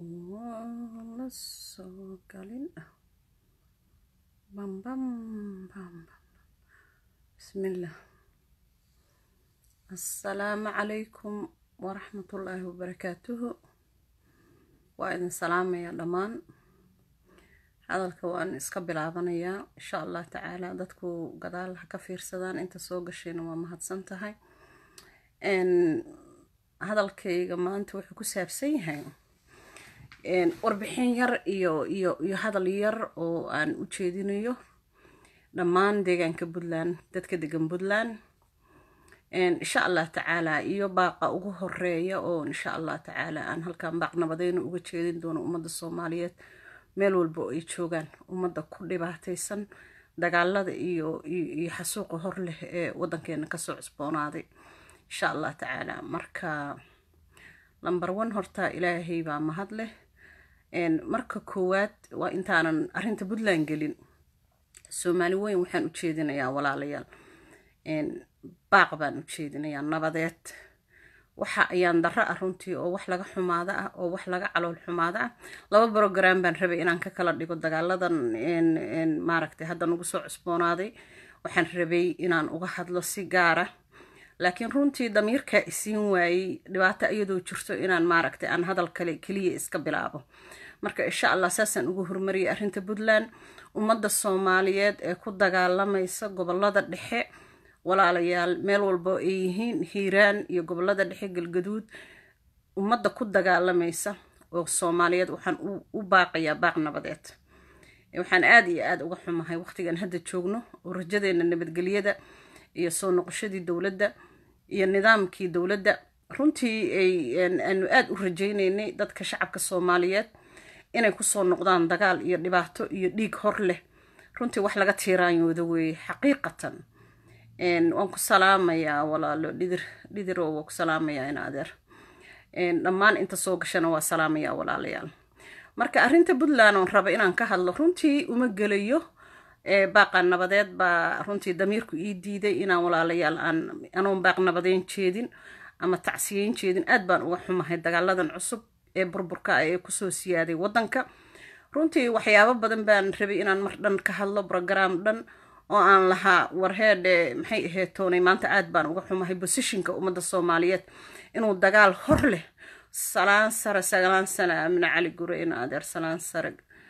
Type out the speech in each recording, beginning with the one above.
Waan la soo galin. Bam bam bam bam. Bismillah. Assalaamu calaykum waraxmatullaahi wabarakaatuhu. Waa idin salaamaya dhammaan. Hadalka waan iska bilaabanayaa insha Allah tacaala dadku gadaal ha ka fiirsadaan inta soo gashayna waa mahadsan tahay. Een hadalkayga maanta wuxuu ku saabsan yahay een warbixin yar iyo iyo iyo hadal yar oo aan u jeedinayo dhammaan deegaanka Puntland dadka degan Puntland een insha Allah tacaala iyo baaqa ugu horeeya oo insha Allah tacaala aan halkan baaq nabadeyn uga jeedin doono ummadda Soomaaliyeed meel walba oo ay joogaan ummadda ku dhibaataysan dagaalada iyo iyo, iyo xasuuqa hor leh ee wadankeena kasoo cusboonaaday insha Allah tacaala marka lambar one horta ilaahay baa mahad leh een marka koowaad waa intaanan arrinta Puntland gelin Soomaali weyn waxaan u jeedinayaa walaalayaal een baaq baan u jeedinayaa nabadeed waxa ayaan darro ah runtii oo wax laga xumaada ah oo wax laga calool xumaada ah laba program baan rabay inaan ka kala dhigo dagaaladan een een maaragtay hadda nagu soo cusboonaaday waxaan rabay inaan uga hadlo si gaara laakiin runtii damiirka isiin waayey dhibaato iyadoo jirto inaan maaragtay aan hadal kale keliya iska bilaabo marka insha allah saasaan ugu horumariyay arrinta puntland ummadda soomaaliyeed ee ku dagaalamaysa gobolada dhexe walaalayaal meel walbo ay yihiin hiiraan iyo gobolada dhexe galgaduud ummadda ku dagaalamaysa oo soomaaliyeed waxaan u baaqayaa baaq nabadeed waxaan aada iyo aada uga xumahay waqtigan hadda joogno oo rajadeena nabadgelyada iyo soo noqoshadii dowladda iyo nidaamkii dowladda runtii ay aanu aada u rajaynaynay dadka shacabka soomaaliyeed inay kusoo noqdaan dagaal iyo dhibaato iyo dhiig hor leh runtii wax laga tiiraanyooda weeye xaqiiqatan waan ku salaamayaa walaalo dhidir dhidiroo waa ku salaamayaa in adeer dhammaan inta soo gashana waa salaamayaa walaalayaal marka arrinta puntland oon raba inaan ka hadlo runtii uma gelayo baaqa nabadeed baa runtii damiirku ii diiday inaan walaalayaal aan anoon baaq nabadeyn jeedin ama tacsiyeyn jeedin aad baan uga xumahay dagaaladan cusub ee burburka ee kusoo siyaaday wadanka runtii waxyaabo badan baan rabay inaan mar dhan ka hadlo brogram dhan oo aan lahaa warheedhe maxay ahayd toonay maanta aad baan uga xumahay bosishinka ummadda soomaaliyeed inuu dagaal hor leh salaan sare sagalaan sana amina cali gure in adeer salaan sare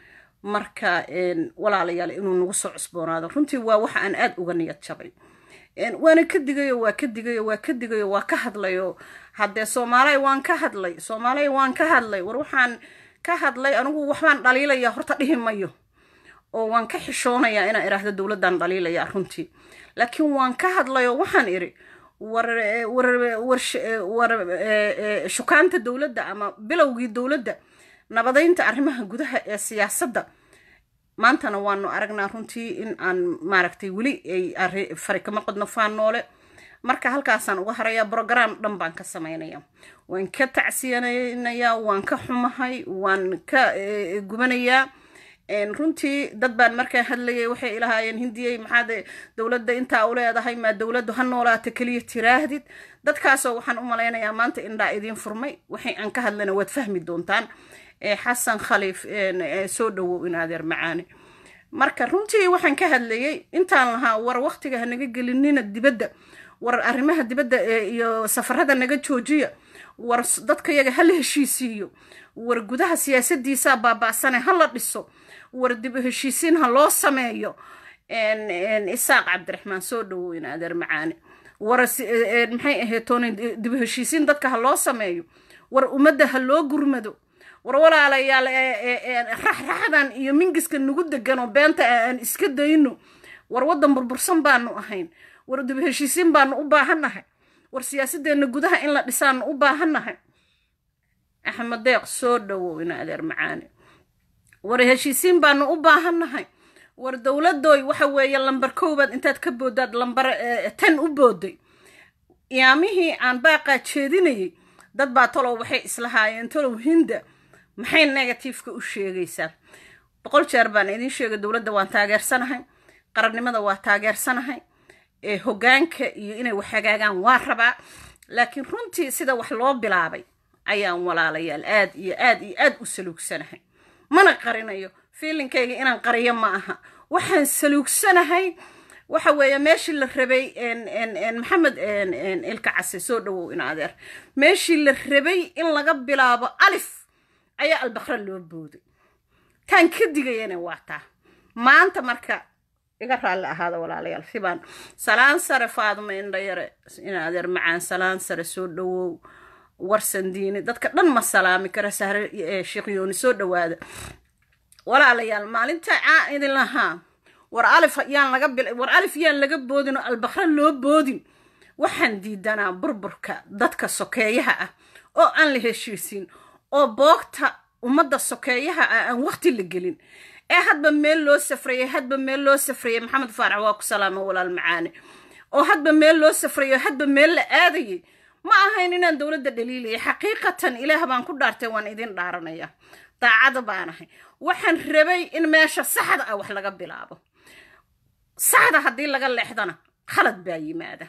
marka walaalayaal inuu nagu soo cusboonaado runtii waa waxa aan aada uga niyad jabay waana ka digayo waa ka digayo waa ka digayo waa ka hadlayo haddee soomaaliya waan ka hadlay soomaaliya waan ka hadlay war waxaan ka hadlay anigu waxbaan dhaliilaya horta dhihi mayo oo waan ka xishoonayaa inaan idhaahdo dowladdan dhaliilaya runtii laakiin waan ka hadlayo waxaan idhi war war war war shukaanta dowladda ama bilowgii dowladda nabadeynta arrimaha gudaha ee siyaasadda maantana waanu aragnaa runtii in aan maaragtay weli ay fari kama qodno faan noole marka halkaasaan uga harayaa brogram dhan baan ka samaynaya waan ka tacsiyanayaa waan ka xumahay waan ka gubanayaa runtii dad baan markaa hadlayay waxay ilahaayeen hindiyey maxaad dowladda intaa u leedahay maa dowladdu ha noolaata keliya tiraahdid dadkaasoo waxaan u malaynayaa maanta indhaa idiin furmay waxay aan ka hadlana waad fahmi doontaan xasan khaliif soo dhawow in adeer macaane marka runtii waxaan ka hadlayay intaan lahaa war waqtiga hanaga gelinina dibadda war arrimaha dibadda iyo safarada naga joojiya war dadka yaga hala heshiisiiyo war gudaha siyaasadiisaa baaba'sane hala dhiso war dib heshiisiin ha loo sameeyo isaaq cabdiraxmaan soo dhawow in adeer macaane war maxay ahayd tooni dib heshiisiin dadka ha loo sameeyo war ummadda ha loo gurmado war walaalayaal raxraxdan iyo mingiska nagu degan oo beenta aan iska dayno war waddan burbursan baanu ahayn war dib heshiisiin baanu u baahannahay war siyaasadeenna gudaha in la dhisaanu u baahannahay axmed deeq soo dhawow in adeer macaane war heshiisiin baanu u baahannahay war dowladooy waxa weeye lambar koowaad intaad ka boodaad lambar tan u booday iyaamihii aan baaqaa jeedinayay dad baa tolow waxay islahaayeen tolow hinda maxay negatifeka u sheegaysaa boqol jeer baan idiin sheegay dowladda waan taageersanahay qarannimada waa taageersanahay hoggaanka iyo inay wax hagaagaan waa rabaa laakiin runtii sida wax loo bilaabay ayaan walaalayaal aad iyo aad iyo aad u saluugsanahay mana qarinayo fiilinkayga inaan qariyo ma aha waxaan saluugsanahay waxa weeye meeshii la rabay maxamed ilka case soo dhawow in adeer meeshii la rabay in laga bilaabo alif ayaa albakra loo booday taan ka digayana waa taa maanta marka iga raalli ahaada walaalayaal sibaan salaan sare faaduma indhayare in adeer macaan salaan sare soo dhawow warsan diini dadka dhan ma salaami kara sahre sheekh yooni soo dhawaada walaalayaal maalinta caa idin lahaa war alif yaan laga bil war alif yaan laga boodin oo albakra loo boodin waxaan diidanaa burburka dadka sokeeyaha ah oo aan la heshiisin oo boogta ummadda sokeeyaha ah aan waqti la gelin ee hadba meel loo safrayay hadba meel loo safrayay maxamed faarax waa ku salaama walaal macaane oo hadba meel loo safrayo hadba meel la aadayay ma ahayn inaan dowladda dhaliilaya xaqiiqatan ilaah baan ku dhaartay waan idin dhaaranaya daacada baanahay waxaan rabay in meesha saxda ah wax laga bilaabo saxda haddii laga leexdana khalad baa yimaada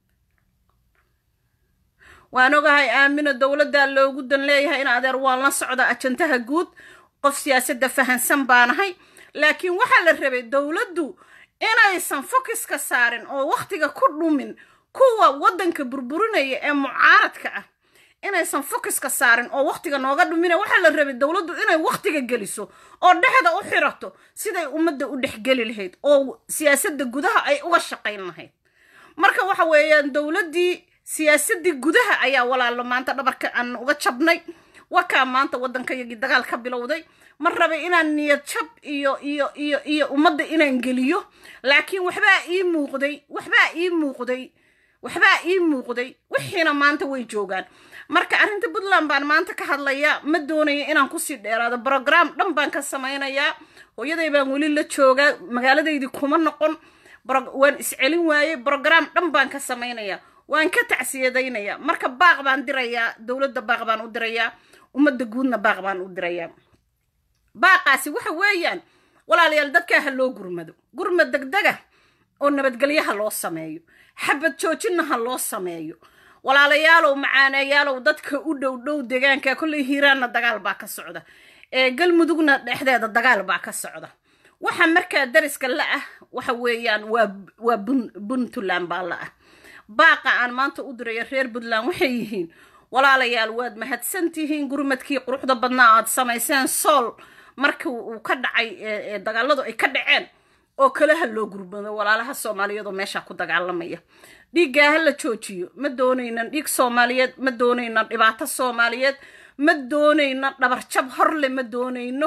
waan ogahay aamino dowladdaa loogu dan leeyahay in adeer waan la socda ajantaha guud qof siyaasadda fahansan baanahay laakiin waxaa la rabay dowladdu inaysan fokiska saarin oo wakhtiga ku dhumin kuwa waddanka burburinaya ee mucaaradka ah inaysan fokiska saarin oo wakhtiga nooga dhumina waxaa la rabay dowladdu inay wakhtiga geliso oo dhexda u xirato siday ummadda u dhexgeli lahayd oo siyaasadda gudaha ay uga shaqayn lahayd marka waxa weeyaan dowladdii siyaasaddii gudaha ayaa walaalo maanta dhabarka aan uga jabnay wakaa maanta waddankayagii dagaal ka bilowday ma rabay inaan niyad jab iyo iyo iyo iyo ummadda inaan geliyo laakiin waxbaa ii muuqday waxbaa ii muuqday waxbaa ii muuqday wixiina maanta way joogaan marka arrinta puntland baan maanta ka hadlayaa ma doonayo inaan kusii dheeraado brogram dhan baan ka samaynayaa hooyaday baan weli la joogaa magaaladaydii kuma noqon waan iscelin waayey brogram dhan baan ka samaynayaa waan ka tacsiyadaynayaa marka baaq baan dirayaa dowladda baaq baan u dirayaa ummadda guudna baaq baan u dirayaa baaqaasi waxa weeyaan walaalayaal dadkaa ha loo gurmado gurmad degdega oo nabadgelyaha loo sameeyo xabad joojinna ha loo sameeyo walaalayaalow macaaneeyaalow dadka u dhow dhow deegaanka kolley hiiraanna dagaal baa ka socda ee galmudugna dhexdeeda dagaal baa ka socda waxa markaa dariska la ah waxa weeyaan waa waa puntland baa la ah baaqa aan maanta u diraya reer puntland waxay yihiin walaalayaal waad mahadsan tihiin gurmadkii quruxda badnaa aad samayseen sool markii uu ka dhacay dagaaladu ay ka dhaceen oo kale ha loo gurmado walaalaha soomaaliyeed oo meesha ku dagaalamaya dhiiggaa ha la joojiyo ma doonaynan dhiig soomaaliyeed ma doonaynan dhibaato soomaaliyeed ma doonayno dhabarjab horle ma doonayno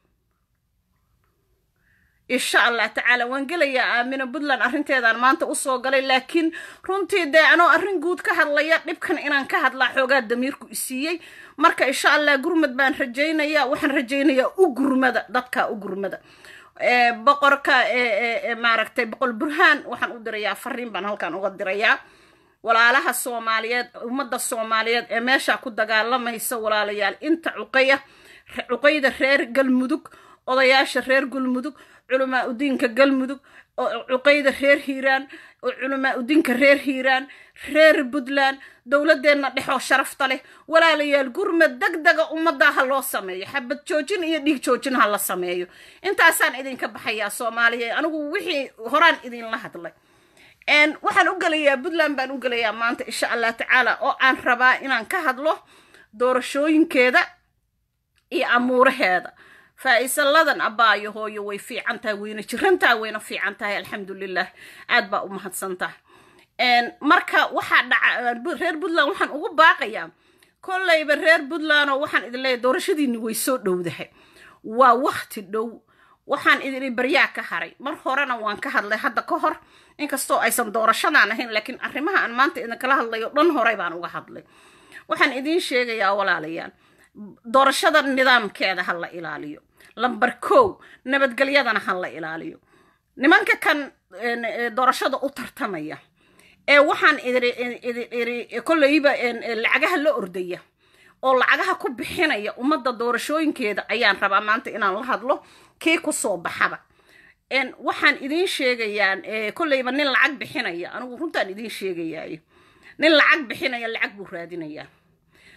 insha allah tacaala waan gelayaa aamina puntland arrinteedaan maanta usoo galay laakiin runtii dee anoo arrin guud ka hadlaya dhibkan inaan ka hadlaa xoogaa damiirku isiiyey marka insha allah gurmad baan rajaynayaa waxaan rajaynayaa u gurmada dadka u gurmada boqorka maaragtay boqol burhaan waxaan u dirayaa fariin baan halkan uga dirayaa walaalaha soomaaliyeed ummadda soomaaliyeed ee meesha ku dagaalamaysa walaalayaal inta cuqaya cuqayda reer galmudug odayaasha reer galmudug culamaa udiinka galmudug cuqayda reer hiiraan oo culamaa udiinka reer hiiraan reer puntland dowladeenna dhexoo sharafta leh walaalayaal gurmad degdega ummadda ha loo sameeyo xabad joojin iyo dhiig joojin ha la sameeyo intaasaan idinka baxayaa soomaaliya anigu wixii horaan idinla hadlay waxaan u gelayaa puntland baan u gelayaa maanta insha allah tacaala oo aan rabaa inaan ka hadlo doorashooyinkeeda iyo amuuraheeda faa-isaladan abbaayo hooyo way fiican tahay wayna jirantaha wayna fiican tahay alxamdulilah aad baa u mahadsan tahay marka waxaa dhaca reer puntland waxaan ugu baaqayaa kollayba reer puntland oo waxaan idin leeyahay doorashadiinni way soo dhowdahay waa wakti dhow waxaan idin baryaa ka haray mar horena waan ka hadlay hadda ka hor inkastoo aysan doorashadaan ahayn laakiin arrimaha aan maanta idinkala hadlayo dhan horey baan uga hadlay waxaan idiin sheegayaa walaalayaal doorashada nidaamkeeda ha la ilaaliyo lamber kow nabadgelyadana ha la ilaaliyo nimanka kan doorashada u tartamaya ee waxaan idiri kolleyba lacagaha la ordaya oo lacagaha ku bixinaya ummadda doorashooyinkeeda ayaan rabaa maanta inaan la hadlo kii kusoo baxaba waxaan idiin sheegayaa kolleyba nin lacag bixinaya anigu runtaan idiin sheegayaayo nin lacag bixinaya lacag buu raadinayaa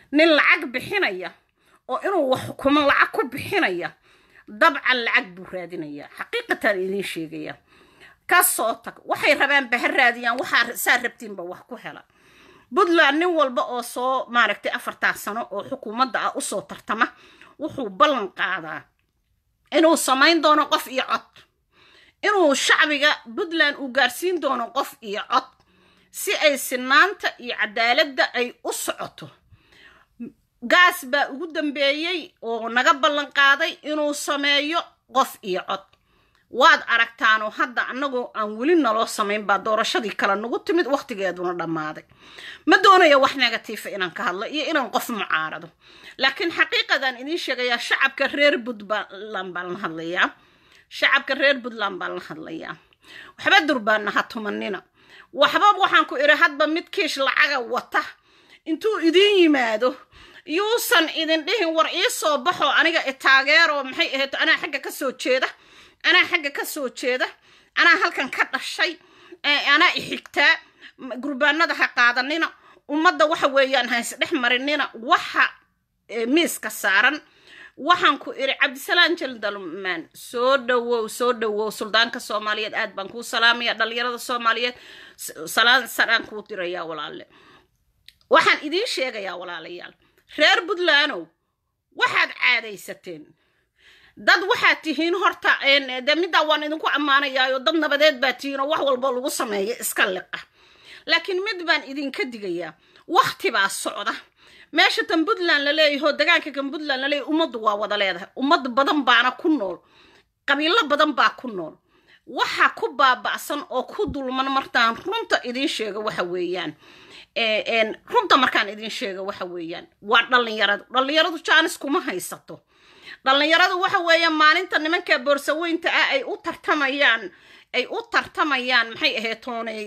nin lacag bixinaya oo inuu wax xukumo lacag ku bixinaya dabcan lacag buu raadinayaa xaqiiqatan idiin sheegaya ka soo tag waxay rabaan baha raadiyaan waxaa saa rabtiinba wax ku hela puntland nin walba oo soo maaragtay afartaa sano oo xukuumadda ah usoo tartama wuxuu ballan qaadaa inuu samayn doono qof iyo cod inuu shacbiga puntland uu gaarsiin doono qof iyo cod si ay sinaanta iyo cadaaladda ay u socoto gaas baa ugu dambeeyey oo naga ballan qaaday inuu sameeyo qof iyo cod waad aragtaanoo hadda annagoo aan weli naloo samayn baa doorashadii kale nagu timid wakhtigeeduna dhammaaday ma doonayo wax negatiifa inaan ka hadlo iyo inaan qof mucaarado laakiin xaqiiqadaan idiin sheegayaa shacabka reer puntland baan la hadlayaa shacabka reer puntland baan la hadlayaa waxba durbaana ha tumanina waxba waxaan ku idhi hadba mid kiish lacaga wata intuu idiin yimaado yuusan idin dhihin war ii soo baxo aniga itaageero maxay ahayd anaa xagga ka soo jeeda anaa xagga ka soo jeeda anaa halkan ka dhashay anaa ixigtaa gurbaanada ha qaadanina ummadda waxa weeyaan ha isdhex marinina waxa miiska saaran waxaan ku idhi cabdisalaan jaldalmaan soo dhawow soo dhawow suldaanka soomaaliyeed aad baan kuu salaamaya dhalinyarada soomaaliyeed salaan saraan kuu dirayaa walaale waxaan idiin sheegayaa walaalayaal reer puntlandow waxaad caadaysateen dad waxaad tihiin horta de middaa waan idinku ammaanayaayo dad nabadeed baa tihiin oo wax walba lagu sameeya iska liqa laakiin mid baan idinka digayaa wakti baa socda meesha tan puntland la leeyaho degaanka kan puntland laleeyahy ummaddu waa wada leedahay ummad badan baana ku nool qabiilo badan baa ku nool waxa ku baaba'san oo ku dulman martaan runta idiin sheega waxa weeyaan runta markaan idiin sheega waxa weeyaan waa dhallinyaradu dhallinyaradu jaanis kuma haysato dhallinyaradu waxa weeyaan maalinta nimanka boorsaweynta ah ay u tartamayaan ay u tartamayaan maxay ahayd toonay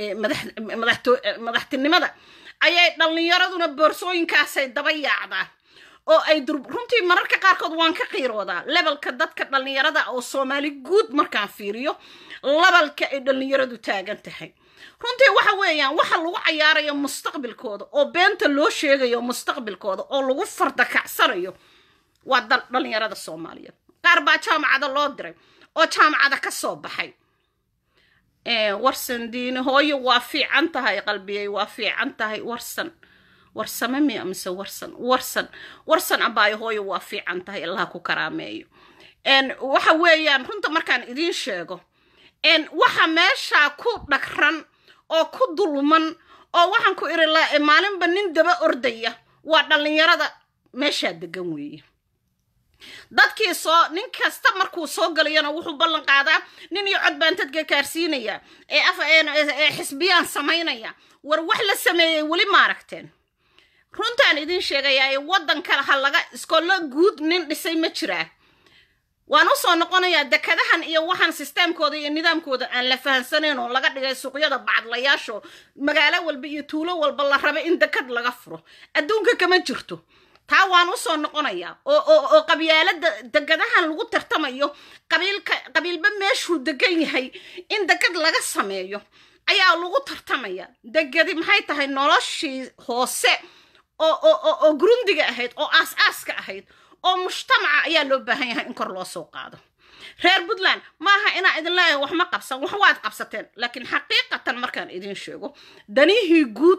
madaxtinimada ayay dhallinyaraduna boorsooyinkaasay daba yaacdaan oo ay runtii mararka qaarkood waan ka qiiroodaa lebalka dadka dhallinyarada oo soomaali guud markaan fiiriyo lebalka ay dhallinyaradu taagan tahay runtii waxa weeyaan waxa lagu cayaarayo mustaqbilkooda oo beenta loo sheegayo mustaqbilkooda oo lagu fardakacsanayo waa dhallinyarada soomaaliyeed qaar baa jaamacada loo diray oo jaamacada ka soo baxay warsan diini hooyo waa fiican tahay qalbiyey waa fiican tahay warsan warsame miya mise warsan warsan warsan abaayo hooyo waa fiican tahay allaha ku karaameeyo waxa weeyaan runta markaan idiin sheego waxa meeshaa ku dhagran oo ku dulman oo waxaan ku iri maalinba nin daba ordaya waa dhallinyarada meeshaa degan weeye dadkii soo nin kasta markuu soo galayana wuxuu ballan qaadaa nin iyo cod baan dadka kaarsiinaya ee af ee xisbiyaan samaynaya war wax la sameeyey weli maaragteen runtaan idiin sheegayaa ee waddan kale ha laga iskoollo guud nin dhisay ma jiraa waan u soo noqonayaa dekadahan iyo waxaan sisteemkooda iyo nidaamkooda aan la fahansanayn oo laga dhigay suuqyada bacadlayaasho magaalo walba iyo tuulo walba la raba in dekad laga furo adduunka kama jirto taa waan u soo noqonayaa oo qabyaalada degadahan lagu tartamayo qabiilka qabiilba meeshuu degan yahay in degad laga sameeyo ayaa lagu tartamaya degadi maxay tahay noloshii hoose oo grundiga ahayd oo aas-aaska ahayd oo mujtamaca ayaa loo baahan yahay in kor loo soo qaado reer puntland maaha inaa idin leeyahay wax ma qabsan wax waad qabsateen laakiin xaqiiqatan markaan idin sheego danihii guud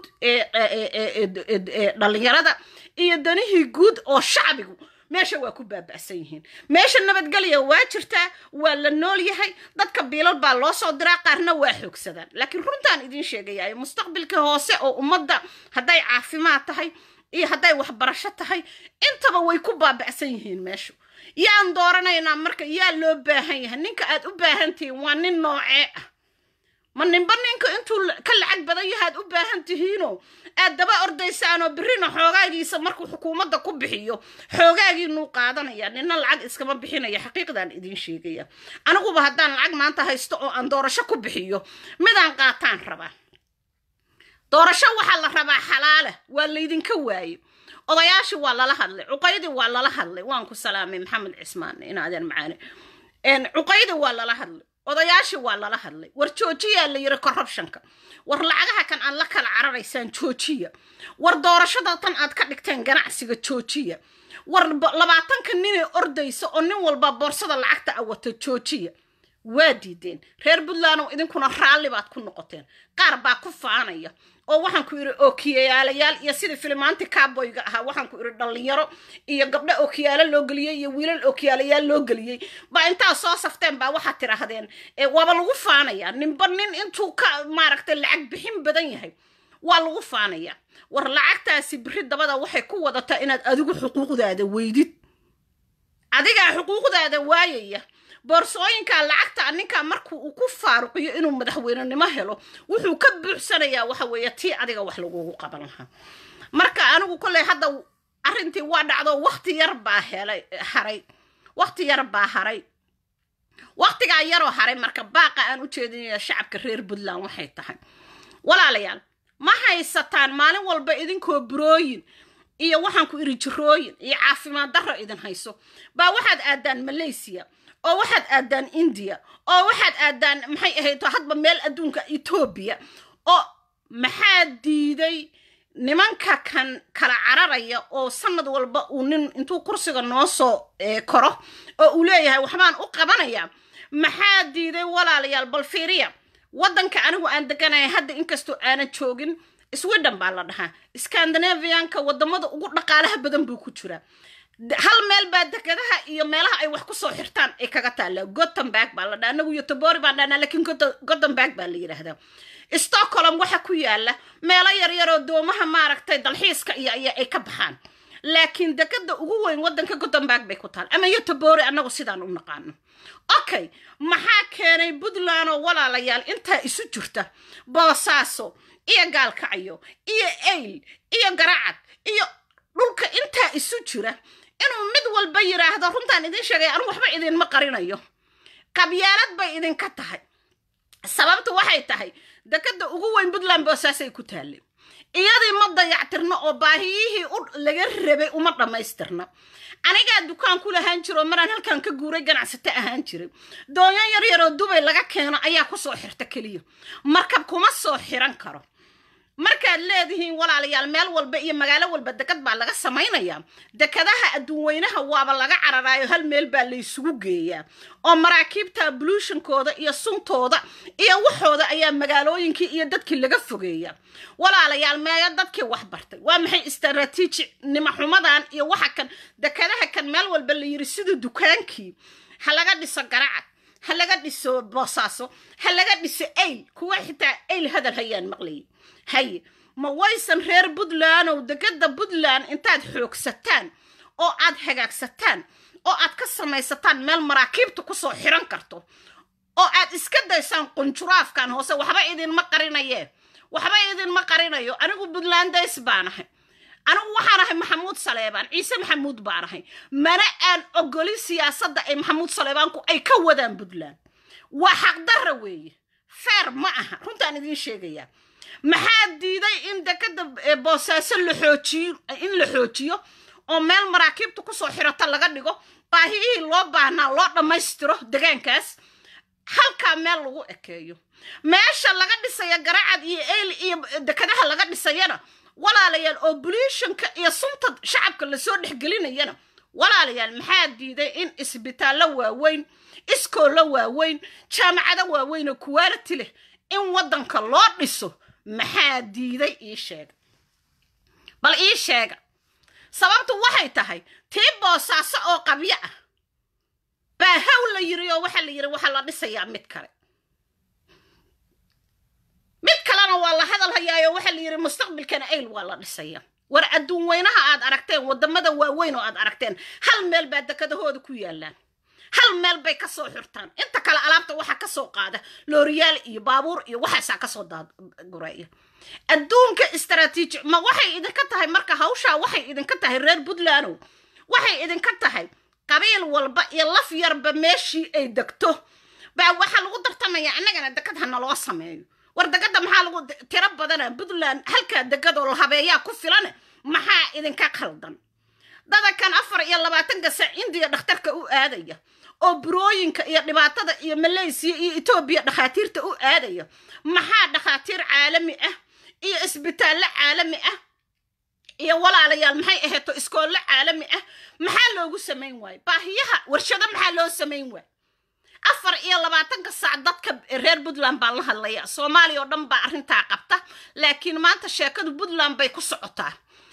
ee dhallinyarada iyo danihii guud oo shacbigu meesha waa ku baaba'san yihiin meesha nabadgelya waa jirtaa waa la nool yahay dadka biilal baa loo soo diraa qaarna waa xoogsadaan laakiin runtaan idin sheegayaa mustaqbilka hoose oo ummadda hadday caafimaad tahay iyo hadday waxbarasho tahay intaba way ku baaba'san yihiin meeshu yaan dooranaynaa marka yaa loo baahan yahay ninka aad u baahan tihiin waa nin noocee ah ma ninba ninka intuu ka lacag badan yahaad u baahan tihiinoo aad daba ordaysaanoo birrina xoogaagiisa markuu xukuumadda ku bixiyo xoogaagiinuu qaadanaya nina lacag iskama bixinaya xaqiiqdaan idiin sheegaya aniguba haddaan lacag maanta haysto oo aan doorasho ku bixiyo midaan qaataan rabaa doorasho waxaa la rabaa xalaala waa laydinka waaye odayaashii waa lala hadlay cuqaydii waa lala hadlay waan ku salaamay maxamed cismaan inaadeen macaane cuqaydi waa lala hadlay odayaashii waa lala hadlay war joojiyaa la yiri corruptionka war lacagaha kan aad la kala cararaysaan joojiya war doorashada tan aad ka dhigteen ganacsiga joojiya war labaatanka ninay ordaysa oo nin walba boorsada lacagta a wata joojiya waa diideen reer puntlandow idinkuna raalli baad ku noqoteen qaar baa ku faanaya oo waxaan ku idhi ookiyayaalayaal iyo sidii filimaanti caaboyga ahaa waxaan ku idhi dhallinyaro iyo gabdho ookiyaalo loo geliyey iyo wiilal ookiyaalayaal loo geliyey baa intaa soo safteen baa waxaad tidhaahdeen waaba lagu faanayaa ninba nin intuu ka maaragtay lacag bixin badan yahay waa lagu faanayaa war lacagtaasi biri dabada waxay ku wadataa inaad adigu xuquuqdaada weydid adigaa xuquuqdaada waayaya boorsooyinka lacagta ninkaa marku uu ku faaruqiyo inuu madaxweynenimo helo wuxuu ka buuxsanayaa waxa weeye tii adiga wax lagugu qaban lahaa marka anigu kolley hadda arrintii waa dhacdo wakti yar baa helay haray wakti yar baa haray waktigaa yaroo haray marka baaqa aan u jeedinaya shacabka reer puntland waxay tahay walaalayaal ma haysataan maalin walba idinkoo burooyin iyo waxaan ku iri jirooyin iyo caafimaad darro idin hayso baa waxaad aadaan malaysia oo waxaad aadaan indiya oo waxaad aadaan maxay ahayd hadba meel adduunka etoobiya oo maxaa diiday nimanka kan kala cararaya oo sanad walba uu nin intuu kursiga noo soo koro oo uu leeyahay waxbaan u qabanayaa maxaa diiday walaalayaal bal fiiriya waddanka anigu aan deganaya hadda inkastoo aanan joogin sweden baa la dhahaa scandinavianka wadamada ugu dhaqaalaha badan buu ku jiraa hal meel baa dekadaha iyo meelaha ay wax kusoo xirtaan ay kaga taallaa gothenburg baa la dhaha anagu iyo tobori baan dhahnaa lakiin gothenburg baa la yidhaahdaa stockholm waxa ku yaala meelo yaryaroo doomaha maaragtay dalxiiska iyo iyo ay ka baxaan laakiin dekada ugu weyn waddanka gothenburg bay ku taal ama iyo tobori annagu sidaan u naqaano okay maxaa keenay puntland oo walaalayaal intaa isu jirta boosaaso iyo gaalkacyo iyo ayl iyo garacad iyo dhulka intaa isu jira inuu mid walba yidhaahdo runtaan idin sheegay anu waxba idinma qarinayo qabyaalad bay idinka tahay sababtu waxay tahay dekada ugu weyn puntland boosaasay ku taalle iyadii ma dayactirno oo baahiyihii u laga rabay uma dhammaystirna anigaa dukaan ku lahaan jiro maraan halkan ka guuray ganacsato ahaan jiray doonyo yar yaroo dubay laga keeno ayaa kusoo xirta keliya markab kuma soo xiran karo markaad leedihiin walaalayaal meel walba iyo magaalo walba dekad baa laga samaynayaa dekadaha adduunweynaha waaba laga cararaayo hal meel baa laysugu geeyaa oo maraakiibta bluushankooda iyo suntooda iyo waxooda ayaa magaalooyinkii iyo dadkii laga fogeeya walaalayaal meeyo dadkii wax bartay waa maxay istaraatiiji nimaxumadan iyo waxa kan dekadaha kan meel walba la yiri sida dukaankii ha laga dhiso garacad ha laga dhiso boosaaso ha laga dhiso ayl kuwa xitaa ayl hadal hayaan maqlayay haye ma waysan reer puntland ow dekada puntland intaad xoogsataan oo aad hagaagsataan oo aad ka samaysataan meel maraakiibta kusoo xiran karto oo aad iska daysaan qunjuraafkan hoose waxba idinma qarinayee waxba idinma qarinayo anigu puntlandays baan ahay anigu waxaan ahay maxamuud saleebaan ciise maxamuud baan ahay mana aan ogolin siyaasadda ay maxamuud saleebaanku ay ka wadaan puntland waa xaqdarra weeye feer ma aha runtaan idiin sheegayaa maxaa diiday in dekada boosaaso la xoojiyo in la xoojiyo oo meel maraakiibta kusoo xirata laga dhigo baahiyihii loo baahnaa loo dhammaystiro degaankaas halkaa meel lagu ekeeyo meesha laga dhisaya garacad iyo eyl iyo dekadaha laga dhisayana walaalayaal oo buliishanka iyo sunta shacabka lasoo dhexgelinayana walaalayaal maxaa diiday in isbitaallo waaweyn iskoollo waaweyn jaamacado waaweyn oo kuwaaliti leh in waddanka loo dhiso maxaa diiday ii sheega bal ii sheega sababtu waxay tahay tii boosaaso oo qabyo ah baa haw la yiri oo waxaa la yiri waxaa la dhisayaa mid kale mid kalena waa la hadal hayaayo waxaa la yiri mustaqbalkana ayl waa la dhisayaa war adduun weynaha aad aragteen waddamada waaweyn oo aad aragteen hal meel baa dekadahooda ku yaalaan hal meel bay ka soo xirtaan inta kale alaabta waxaa ka soo qaada looriyaal iyo baabuur iyo waxaasaa kasoo daadgureeya adduunka istaraatiiji ma waxay idinka tahay marka hawshaa waxay idinka tahay reer puntlandow waxay idinka tahay qabiil walba iyo laf yarba meeshii ay degto baa waxaa lagu dartamaya annagana dekad ha naloo sameeyo war dekada maxaa lagu tiro badana puntland halkaa dekadoo la habeeyaa ku filane maxaa idinka khaldan dada kan afar iyo labaatanka sac indiya dhakhtarka u aadaya oo burooyinka iyo dhibaatada iyo malaysiya iyo etoobiya dhakhaatiirta u aadaya maxaa dhakhaatiir caalami ah iyo isbitaallo caalami ah iyo walaalayaal maxay ahayto iskoollo caalami ah maxaa loogu samayn waayo baahiyaha warshado maxaa loo samayn waayo afar iyo labaatanka saac dadka reer puntland baan la hadlaya soomaaliya oo dhan baa arrintaa qabta laakiin maanta sheekadu puntland bay ku socotaa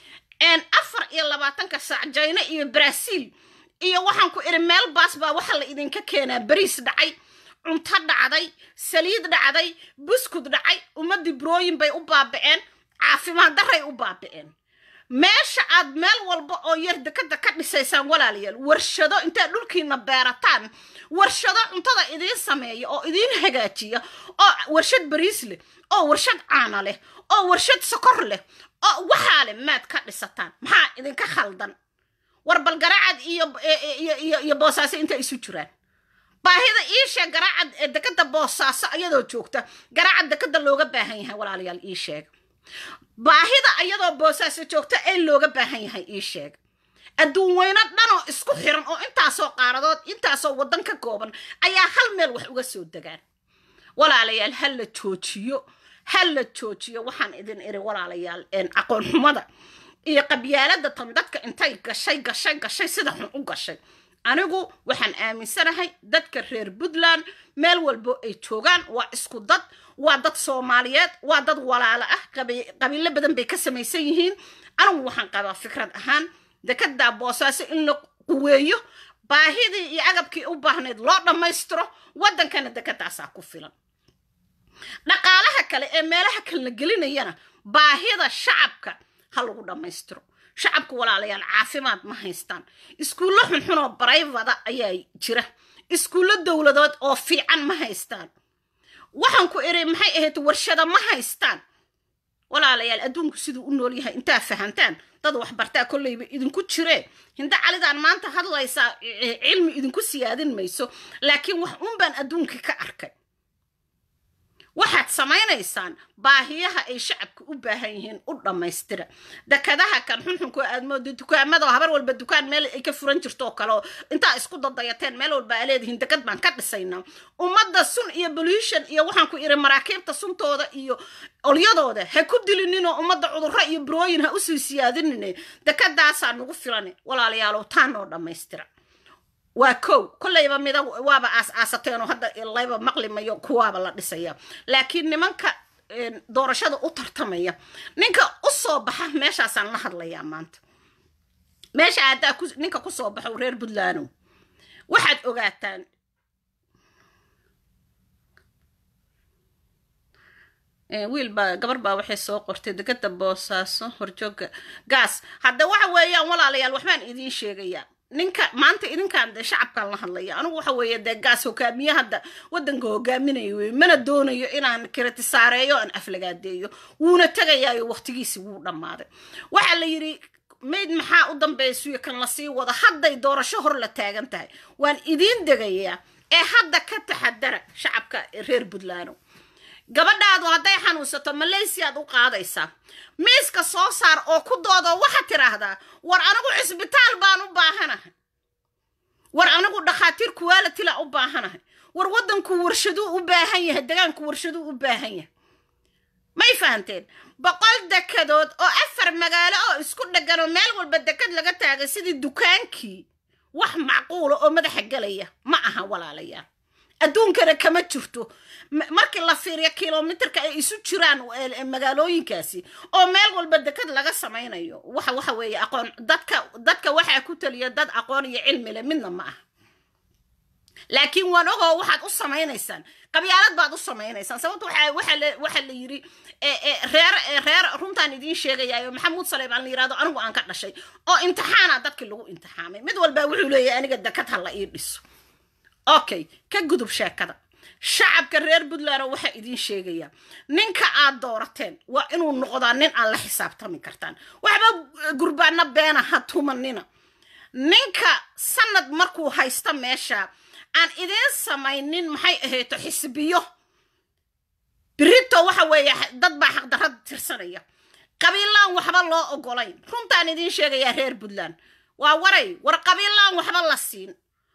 afar iyo labaatanka saac jina iyo brazil iyo waxaan ku idhi meel baas baa waxa la idinka keenaa bariis dhacay cunto dhacday saliid dhacday buskud dhacay ummadii burooyin bay u baaba'een caafimaad daray u baaba'een meesha aad meel walba oo yar dekada ka dhisaysaan walaalayaal warshado intaad dhulkiina beerataan warshado cuntada idiin sameeya oo idiin hagaajiya oo warshad bariis leh oo warshad caana leh oo warshad sokor leh oo waxaa leh maad ka dhisataan maxaa idinka khaldan war bal garaacad iyo iyo boosaaso inta isu jiraan baahida iisheeg garaacad ee dekada boosaaso ayadoo joogta garaacad dekada looga baahan yahay walaalayaal ii sheeg baahida ayadoo boosaaso joogta ee looga baahan yahay ii sheeg adduun weyno dhanoo isku xiran oo intaasoo qaaradood intaasoo waddan ka kooban ayaa hal meel wax uga soo degaan walaalayaal ha la joojiyo ha la joojiyo waxaan idin iri walaalayaal aqoon xumada iyo qabyaalada tan dadka intay gashay gashay gashay sida xun u gashay anigu waxaan aaminsanahay dadka reer puntland meel walbo ay joogaan waa isku dad waa dad soomaaliyeed waa dad walaalo ah qabiilo badan bay ka samaysan yihiin anigu waxaan qabaa fikrad ahaan dekadaa boosaaso in la quweeyo baahidii iyo agabkii u baahnayd loo dhammaystiro waddankana dekadaasaa ku filan dhaqaalaha kale ee meelaha kalena gelinayana baahida shacabka ha lagu dhammaystiro shacabku walaalayaal caafimaad ma haystaan iskuullo xunxunoo barayvada ayaa jira iskuullo dowladood oo fiican ma haystaan waxaan ku iri maxay ahayd warshada ma haystaan walaalayaal adduunku siduu u nool yahay intaa fahantaan dad waxbartaa kolleyba idinku jiree hinda calidaan maanta hadlaysaa cilmi idinku siyaadin mayso laakiin wax un baan adduunkii ka arkay waxaad samaynaysaan baahiyaha ay shacabka u baahan yihiin u dhammaystira dekadaha kan xunxunko aad moodo dukaamada habar walba dukaan meel ay ka furan jirto oo kale oo intaa isku dadayateen meel walba aa leedihiin dekad baan ka dhisaynaa ummadda sun iyo pollution iyo waxaan ku iri maraakiibta suntooda iyo olyadooda ha ku dilinninoo ummadda cudurro iyo burooyin ha usii siyaadinine dekadaasaa nagu filane walaalayaalow taa noo dhammaystira waa kow kollayba mida waaba aas aasateenoo hadda layba maqlimayo kuwaaba la dhisaya laakiin nimanka doorashada u tartamaya ninka u soo baxa meeshaasaan la hadlayaa maanta meesha haddaa ninka ku soo baxo reer puntlandow waxaad ogaataan wiil baa gabar baa waxay soo qortay degada boosaaso horjooga gaas hadda waxa weeyaan walaalayaal waxbaan idiin sheegayaa ninka maanta idinkaan dee shacabkaan la hadlaya anigu waxa weeye dee gaas hogaamiye hadda waddanka hogaaminayo wey mana doonayo inaan kiritisaareeyo aan aflagaadeeyo wuuna tegayaayo waqtigiisi wuu dhammaaday waxaa la yidhi mayd maxaa u dambaysuyo kan lasii wado hadday doorasho hor la taagan tahay waan idiin degayaa ee hadda ka taxadara shacabka reer puntland gabadhaadu hadday xanuunsato malaysiyaad u qaadaysaa miiska soo saar oo ku doodoo waxaad tidhaahdaa war anigu cisbitaal baan u baahanahay war anigu dhakhaatiir kuwaalitila u baahanahay war waddanku warshaduu u baahan yahay degaanku warshaduu u baahan yahay may fahanteen boqol dekadood oo afar magaalo oo isku dhegganoo meel walba dekad laga taagay sidii dukaankii wax macquula oo madaxa gelaya ma aha walaalayaal adduunkana kama jirto markii la fiiriyo kilomitarka ay isu jiraan magaalooyinkaasi oo meel walba dekad laga samaynayo waxa waxa weeye aqoon dadka dadka waxaa ku taliya dad aqoon iyo cilmi leh midna ma aha laakiin waan ogoo waxaad u samaynaysaan qabyaalad baad u samaynaysaan sababto waxaa la yiri reer reer runtaan idiin sheegayaayo maxamuud saleymaan la yirahdo anigu aan ka dhashay oo imtixaana dadkii lagu imtixaamay mid walbaa wuxuu leeyahay aniga dekad ha la ii dhiso okay ka gudub sheekada shacabka reer puntland waxaa idiin sheegayaa ninka aad doorateen waa inuu noqdaa nin aan la xisaabtami kartaan waxba gurbaana beena ha tumanina ninka sanad markuu haysta meesha aan idiin samaynin maxay ahayto xisbiyo birito waxa weeye dad baa xaqdarrada tirsanaya qabiilaan waxba loo ogolayn runtaan idiin sheegayaa reer puntland waa waray war qabiilaan waxba la siin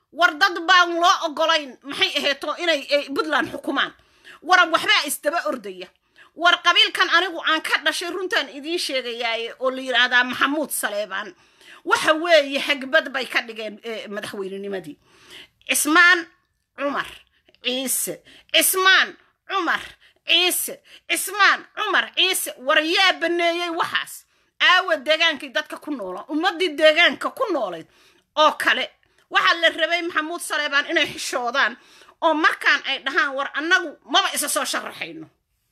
war dad baan loo ogolayn maxay ahayto inay puntland xukumaan war waxbaa isdaba ordaya war qabiilkan anigu aan ka dhashay runtaan idiin sheegayaaye oo la yidhaahdaa maxamuud saleebaan waxa weeye hagbad bay ka dhigeen madaxweynenimadii cismaan cumar ciise cismaan cumar ciise cismaan cumar ciise war yaa baneeyey waxaas aawa deegaankii dadka ku noola ummaddii deegaanka ku noolayd oo kale waxaa la rabay maxamuud saleebaan inay xishoodaan oo markaan ay dhahaan war annagu maba isa soo sharaxayno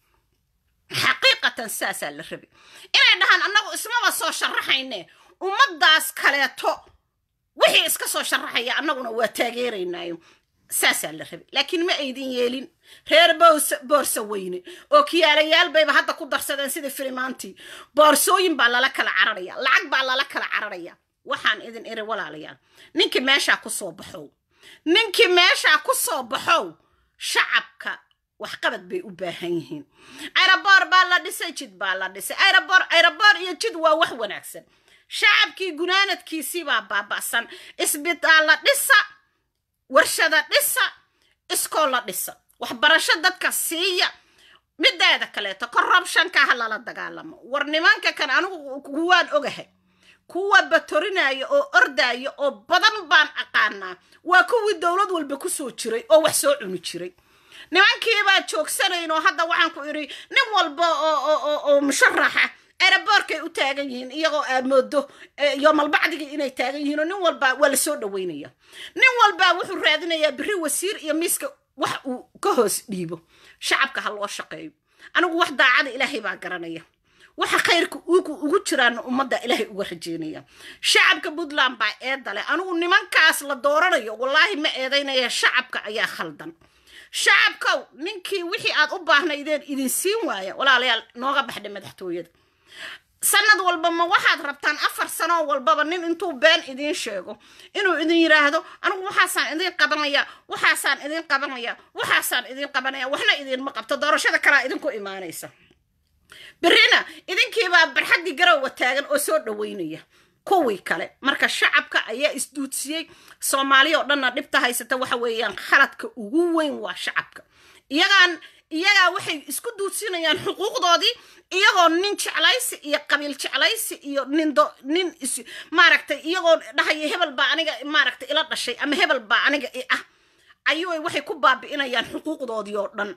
xaqiiqatan saasaa la rabay inay dhahaan annagu ismaba soo sharaxayne ummaddaas kaleeto wixii iska soo sharaxaya annaguna waa taageeraynaayo saasaa la rabay laakiin ma aydin yeelin reer boorsa weyne oo kiyaalayaal bayba hadda ku darsadeen sidii filimaantii boorsooyin baa lala kala cararaya lacag baa lala kala cararaya waxaan idin iri walaalayaal ninkii meeshaa ku soo baxow ninkii meeshaa ku soo baxow shacabka waxqabad bay u baahan yihiin aeroboor baa la dhisay jid baa la dhisay aeroboor aeroboor iyo jid waa wax wanaagsan shacabkii gunaanadkiisii baa baaba'san isbitaalla dhisa warshada dhisa iskoolla dhisa waxbarasho dadka siiya mideeda kaleeto corruptionka ha lala dagaalamo war nimanka kan anigu kuwaan ogahay kuwa batorinaya oo ordaya oo badan baan aqaanaa waa kuwii dowlad walba ku soo jiray oo wax soo cuni jiray nimankiibaa joogsanayn oo hadda waxaan ku idhi nin walba oo musharaxa aeroboorkay u taagan yihiin iyagoo aad moodo yoomalbacdigii inay taagan yihiin oo nin walba waa la soo dhaweynaya nin walba wuxuu raadinayaa biri wasiir iyo miiska wax uu ka hoos dhiibo shacabka ha loo shaqeeyo anigu wax daacada ilaahay baa garanaya waxa khayrka ugu jiraana ummadda ilaahay uga rajeynaya shacabka puntland baa eedale anigu nimankaas la dooranayo wallaahi ma eedaynaya shacabka ayaa khaldan shacabkow ninkii wixii aad u baahnaydeen idin siin waaya walaalayaal nooga baxdhay madaxtooyada sanad walba ma waxaad rabtaan afar sanoo walbaba nin intuu been idiin sheego inuu idin yidhaahdo anigu waxaasaan idin qabanaya waxaasaan idin qabanaya waxaasaan idin qabanaya waxna idinma qabto doorashada kalaa idinku imaanaysa berrina idinkiibaa barxaddii garowa taagan oo soo dhaweynaya kuwii kale marka shacabka ayaa isduudsiyey soomaaliya oo dhanna dhibta haysata waxa weeyaan khaladka ugu weyn waa shacabka iyagaan iyagaa waxay isku duudsinayaan xuquuqdoodii iyagoo nin jeclaysi iyo qabiil jeclaysi iyo nindo nin is maaragtay iyagoo dhahaya hebel baa aniga maaragtay ila dhashay ama hebel baa aniga i ah ayuu waxay ku baabi'inayaan xuquuqdoodii oo dhan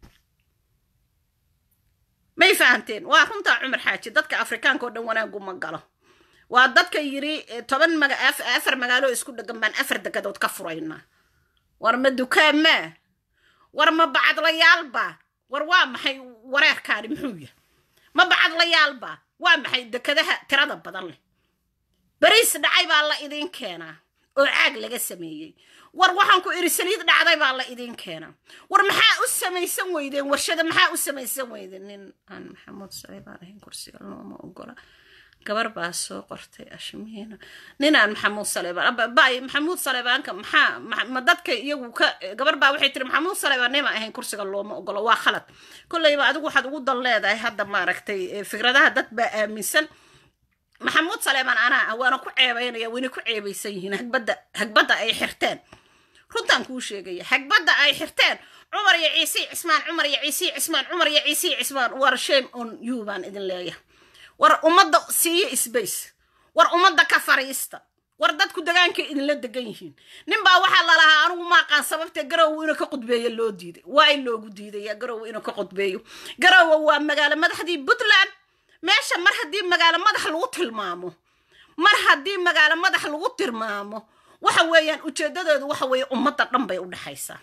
may fahanteen waa runtaa cumar xaaji dadka afrikaanka oo dhan wanaagu ma galo waa dadka yidhi toban maga afar magaalo isku dhegan baan afar degadood ka furaynaa war ma dukaamaa war ma bacadlayaalba war waa maxay wareerkaani muxuu yahay ma bacadlayaalba waa maxay dekadaha tirada badan leh beriis dhacay baa la idiin keenaa oo caag laga sameeyey war waxaan ku idhi saliid dhacday baa la idiin keenaa war maxaa u samaysan weydeen warshada maxaa u samaysan weydeen nin aan maxamuud sale baan ahayn kursiga looma ogola gabar baa soo qortay ashmiina ninaan maxamuud saleebaan bay maxamuud saleebaanka maxaa ma dadka iyagu ka gabar baa waxay tiri maxamuud saleebaan nima ahayn kursiga looma ogolo waa khalad kolleyba adigu waxaad ugu dan leedahay hadda maaragtay fikradaha dad baa aaminsan maxamuud saleebaan anaa ah waana ku ceebaynaya wayna ku ceebaysan yihiin hagbadda hagbadda ay xirteen runtaan kuu sheegaya hagbadda ay xirteen cumar iyo ciisi cismaan cumar iyo ciisi cismaan cumar iyo ciisi cismaan war shame on you baan idin leeyahay war ummadda siiyo sbace war ummadda ka fariista war dadku degaanka idinla degan yihiin ninbaa waxaa lalahaa anigu maaqaan sababtee garowe inuu ka qudbeeyo loo diiday waa in loogu diidaya garowe inuu ka qudbeeyo garowe waa magaalo madaxdii puntland meesha mar haddii magaalo madax lagu tilmaamo mar haddii magaalo madax lagu tilmaamo waxa weeyaan ujeedadeedu waxa weeye ummadda dhan bay u dhexaysaa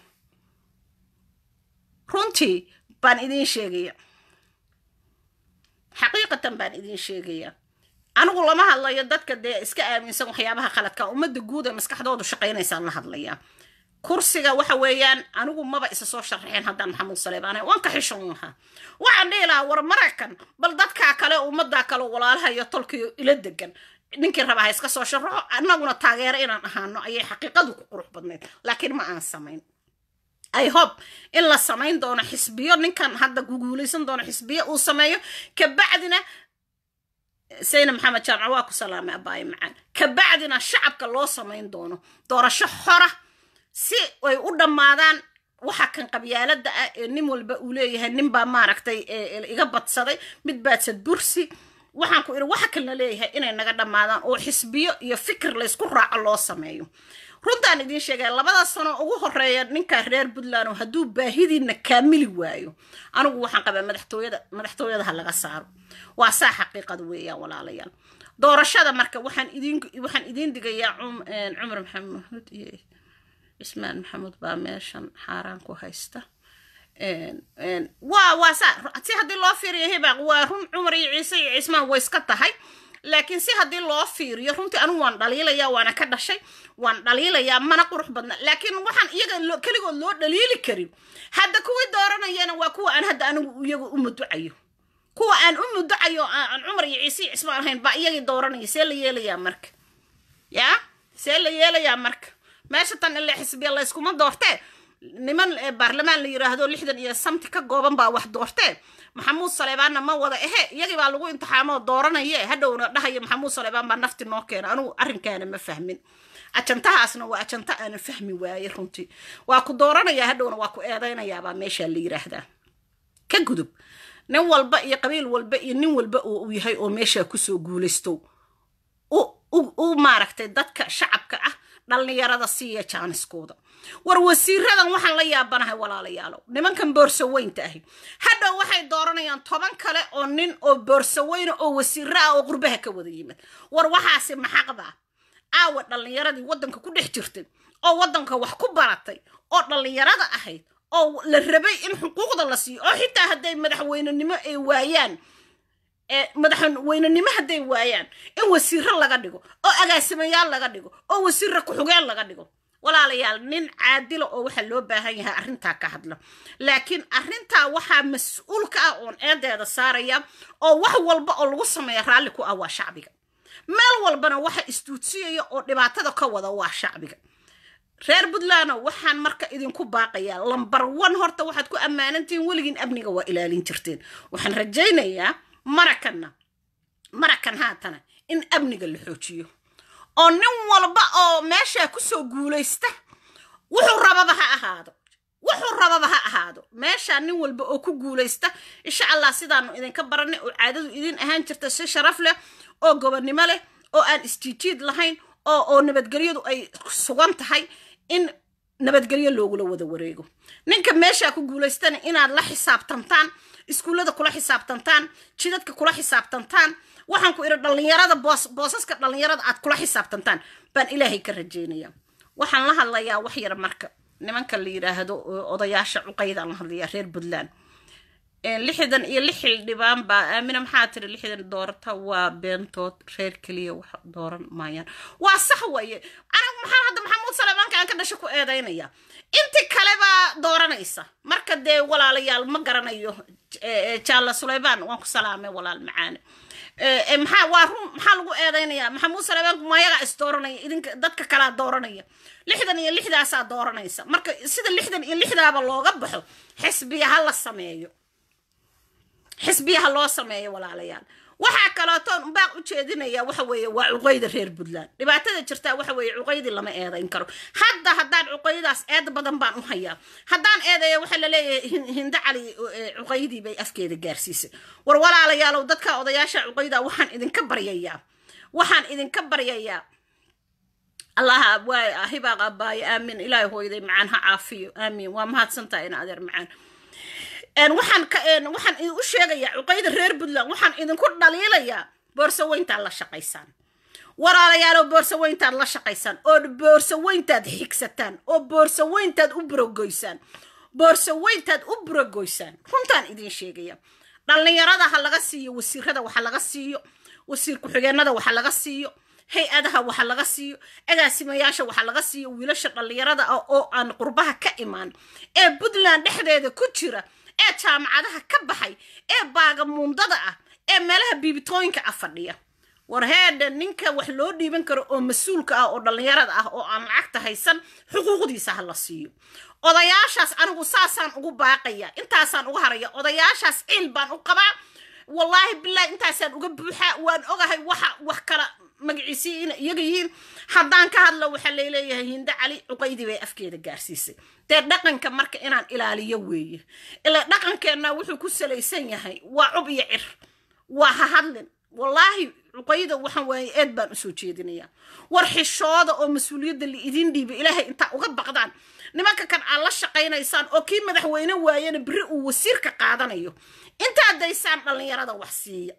runtii baan idiin sheegaya xaqiiqatan baan idiin sheegaya anigu lama hadlayo dadka dee iska aaminsan waxyaabaha khaladka ummadda guud ee maskaxdoodu shaqaynaysaan la hadlayaa kursiga waxa weeyaan anigu maba isa soo sharraxeen haddaan maxamuud saleebaan waan ka xishon lahaa waxaan dhihi lahaa war maraykan bal dadkaa kale ummaddaa kale walaalaha iyo tolkiyo ila degan ninkii rabaa ha iska soo sharaxo annaguna taageero inaan ahaano ayay xaqiiqadu ku qurux badnayd laakiin ma aan samayn i hope in la samayn doono xisbiyo ninkan hadda guguulaysan doono xisbiyo uu sameeyo kabacdina sayna maxamed jaamac waa ku salaamay abaayo macaan kabacdina shacabka loo samayn doono doorasho xora si ay u dhammaadaan waxa kan qabyaalada ah ee nin walba uu leeyahay ninbaa maaragtay iga badsaday mid baadsad bursi waxaan ku idhi waxa kan la leeyahay inay naga dhammaadaan oo xisbiyo iyo fikir laysku raaco loo sameeyo runtaan idiin sheegaya labada sano ugu horeeya ninkaa reer puntland oo hadduu baahidiina kaamili waayo anigu waxaan qabaa madaxtooyada madaxtooyada ha laga saaro waa saa xaqiiqada weeyaan walaalayaal doorashada marka waxaan idin waxaan idiin digayaa cumar maxamuud iyo cismaan maxamuud baa meeshan xaaraan ku haysta waa waa saa si haddii loo fiiriyo hibaaq waa run cumar iyo ciise iyo cismaan way iska tahay laakiin si haddii loo fiiriyo runtii anigu waan dhaliilayaa waana ka dhashay waan dhaliilayaa mana qurux badna laakiin waxaan iyaga keligood loo dhaliili karin hadda kuwii dooranayana waa kuwa aan hadda anigu iyaga u muducayo kuwa aan u muducayo aan cumar iyo ciise iyo cismaan ahayn baa iyagii dooranaya see la yeelayaa marka yaa see la yeelayaa marka meesha tan ilaa xisbiya layskuma doortee niman baarlamaan la yiraahdo lixdan iyo samti ka gooban baa wax doortee maxamuud saleebaanna ma wada ehe iyagii baa lagu imtixaamoo dooranaye hadhowna dhahaya maxamuud saleebaan baa nafti noo keena anugu arrinkaana ma fahmin ajantahaasna waa ajanta aanan fahmi waaye runtii waa ku dooranaya hadhowna waa ku eedaynayaabaa meeshaa la yiraahdaa ka gudub nin walba iyo qabiil walba iyo nin walba oo uu yahay oo meeshaa kusoo guulaysto u maaragtay dadka shacabka ah dhallinyarada siiya jaaniskooda war wasiiradan waxaan la yaabanahay walaalayaalow nimankan boorsaweynta ahi hadhow waxay dooranayaan toban kale oo nin oo boorsaweyna oo wasiiro ah oo qurbaha ka wada yimid war waxaasi maxaqda aawa dhallinyaradii waddanka ku dhex jirtay oo waddanka wax ku baratay oo dhallinyarada ahayd oo la rabay in xuquuqda la siiyo oo xitaa hadday madaxweynenimo ay waayaan madaxweynenimo hadday waayaan in wasiiro laga dhigo oo agaasimayaal laga dhigo oo wasiiro ku-xugeen laga dhigo walaalayaal nin caadila oo waxaa loo baahan yahay arrintaa ka hadla laakiin arrintaa waxaa mas-uulka ah oon eedeeda saaraya oo wax walba oo lagu sameeya raalli ku ah waa shacbiga meel walbana waxa istuudsiyaya oo dhibaatada ka wada waa shacbiga reer puntlandno waxaan marka idinku baaqayaa lambar one horta waxaad ku ammaanantihiin weligiin amniga waa ilaalin jirteen waxaan rajaynayaa marakanna marakan haatana in amniga la xoojiyo oo nin walba oo meeshaa kusoo guulaysta wuxuu rababa ha ahaado wuxuu rababa ha ahaado meeshaa nin walba oo ku guulaysta insha allah sidaanu idinka baranay oo caadadu idin ahaan jirta si sharaf leh oo gobonnimo leh oo aan isjiijiid lahayn oo oo nabadgelyadu ay sugan tahay in nabadgelyo loogula wada wareego ninka meeshaa ku guulaystana inaad la xisaabtantaan iskuullada kula xisaabtantaan jidadka kula xisaabtantaan waxaan ku idhi dhallinyarada boos boosaska dhallinyarada aad kula xisaabtantaan baan ilaahay ka rajaynaya waxaan la hadlayaa wax yar marka nimanka la yidhaahdo odayaasha cuqaydaan la hadlayaa reer puntland lixdan iyo lix xildhibaan baa aamina maxaa tiri lixdan doorata waa beentood reer keliya wax dooran maayaan waa sax weeye anigu maxaa hadda maxamuud saleebaanka aan ka dhasho ku eedaynaya inti kale baa dooranaysa marka dee walaalayaal ma garanayo jaalla suleymaan waan ku salaamay walaal macaane maxaa waa run maxaa lagu eedaynayaa maxamuud saleebaanku mayagaa is dooranaya idinka dadka kalaa dooranaya lixdan iyo lixdaasaa dooranaysa marka sida lixdan iyo lixdaaba looga baxo xisbiya ha la sameeyo xisbiyaha loo sameeyo walaalayaal waxaa kalootoon baaq u jeedinaya waxa weeye waa cuqayda reer puntland dhibaatada jirtaa waxa weeye cuqaydii lama eedayn karo hadda haddaan cuqaydaas eed badan baan u hayaa haddaan eedeeya waxaa la leeyahay hindo cali cuqaydii bay afkeeda gaarsiisay war walaalayaalow dadka odayaasha cuqayda waxaan idinka baryayaa waxaan idinka baryayaa allaha waa hibaaq abbaayo aamin ilaahay hooyday macaan ha caafiyo aamin waa mahadsantaha in adeer macaan waxaan waxaan u sheegayaa cuqayda reer puntland waxaan idinku dhaliilayaa boorsaweyntaad la shaqaysaan walaalayaalow boorsaweyntaad la shaqaysaan oo boorsaweyntaad xigsataan oo boorsaweyntaad u burogoysaan boorsaweyntaad u burogoysaan runtaan idin sheegaya dhallinyarada ha laga siiyo wasiirada waxa laga siiyo wasiir ku-xigeenada waxa laga siiyo hay-adaha waxa laga siiyo agaasimayaasha waxa laga siiyo wiilasha dhallinyarada ah oo aan qurbaha ka imaan ee puntland dhexdeeda ku jira ee jaamacadaha ka baxay ee baagamuundada ah ee meelaha biibitooyinka ah fadhiya war heedha ninka wax loo dhiiban karo oo mas-uulka ah oo dhallinyarada ah oo aan lacagta haysan xuquuqdiisa ha la siiyo odayaashaas anigu saasaan ugu baaqaya intaasaan uga haraya odayaashaas ciil baan u qabaa wallaahi bilaahi intaasaan uga buuxaa waan ogahay waxa wax kala magaciisii ina iyaga yihiin haddaan ka hadlo waxaa layleeyahay hindo cali cuqaydii bay afkeeda gaarsiisay dee dhaqanka marka inaan ilaaliyo weeye ila dhaqankeenna wuxuu ku salaysan yahay waa cub iyo cir waa ha hadlin wallaahi cuqayda waxaan waaye eed baan usoo jeedinayaa war xishooda oo mas-uuliyadda la idiin dhiibay ilaahay intaa uga baqdaan nimanka kan aad la shaqaynaysaan oo kii madaxweyne waayana beri uu wasiirka qaadanayo intaad daysaan dhallinyarada wax siiya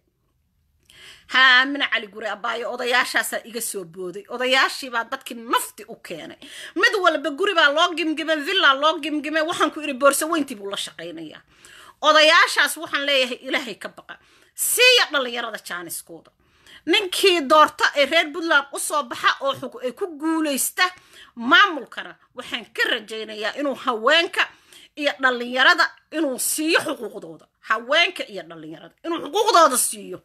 haamina cali gure abaayo odayaashaasaa iga soo booday odayaashiibaa dadkii nafti u keenay mid walba guri baa loo gimgimay villa loo gimgimay waxaan ku idhi boorsaweyntii buu la shaqaynayaa odayaashaas waxaan leeyahay ilaahay ka baqa siiya dhallinyarada jaaniskooda ninkii doorta ee reer puntland u soo baxa oo ay ku guulaysta maamulkana waxaan ka rajaynayaa inuu haweenka iyo dhallinyarada inuu siiyo xuquuqdooda haweenka iyo dhallinyarada inuu xuquuqdooda siiyo